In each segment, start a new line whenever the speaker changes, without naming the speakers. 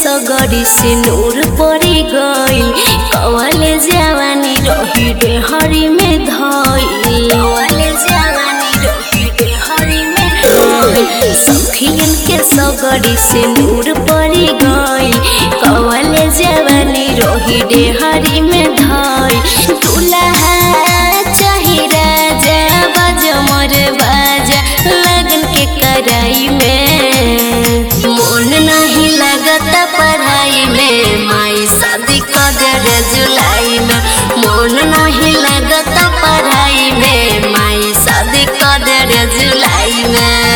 सगरी से नूर पड़ी गइल कवले जवानी रही डेहरी में धइल कवले जवानी रही डेहरी में धइल सखियन के सगरी से नूर पड़ी गइल कवले जवानी रही डेहरी में धइल दुल्हा चाही राजा बज मोर बाजा लगन के कराई में मन नहीं लगता पढ़ाई में माई शादी कर जुलाई में मन नहीं लगता पढ़ाई में माई शादी कर जुलाई में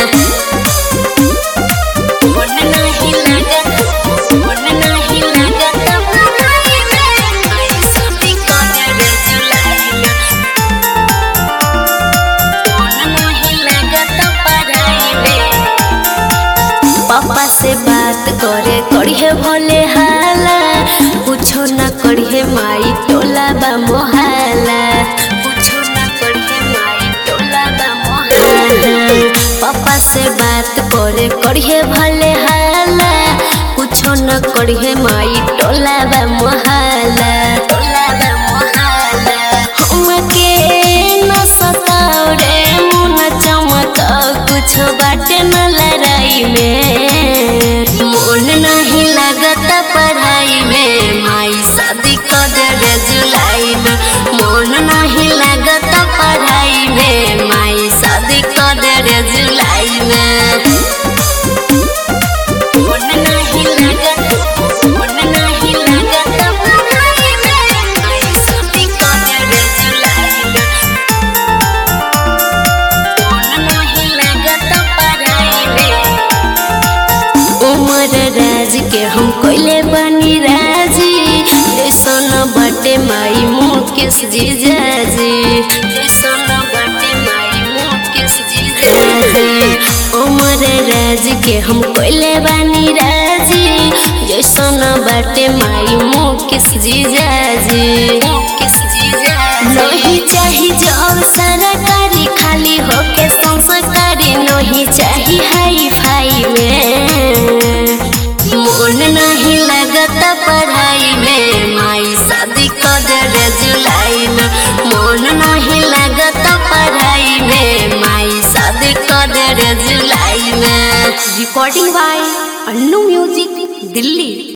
मन नहीं लगता मन नहीं लगता पढ़ाई में माई शादी कर जुलाई में मन नहीं लगता पढ़ाई में पापा से बात करे करिए भले हाला कुछो न करिए माई टोला बा मोहाला कुछो न करिए माई टोला बा मोहाला पापा से बात करे करिए भले हाला कुछो न करिए माई टोला बा मोहाला टोला बा मोहाला हमके न सताओ रे मुन चमकाओ कुछ बाटे न लड़ाई में मन नहीं लगता पढ़ाई में माई शादी कर जुलाई में मन नहीं लगता पढ़ाई में माई शादी कर जुलाई में मन नहीं लगता मन नहीं लगता पढ़ाई में माई शादी कर जुलाई में मन नहीं लगता पढ़ाई में उमर राज के हम कोइले बनी राजी जैसन बटे माई मुकेश जीजाजी जैसन बटे माई मुकेश जीजाजी उमर राज के हम कोइले बनी राजी जैसन बटे माई मुकेश जीजाजी मुकेश जीजाजी नहीं चाही जॉब सरकारी खाली होके संस्कारी नहीं चाही हाई फाई में मन नहीं लगता पढ़ाई में माई शादी कर जुलाई में मन नहीं लगता पढ़ाई में माई शादी कर जुलाई में
recording by Annu music Delhi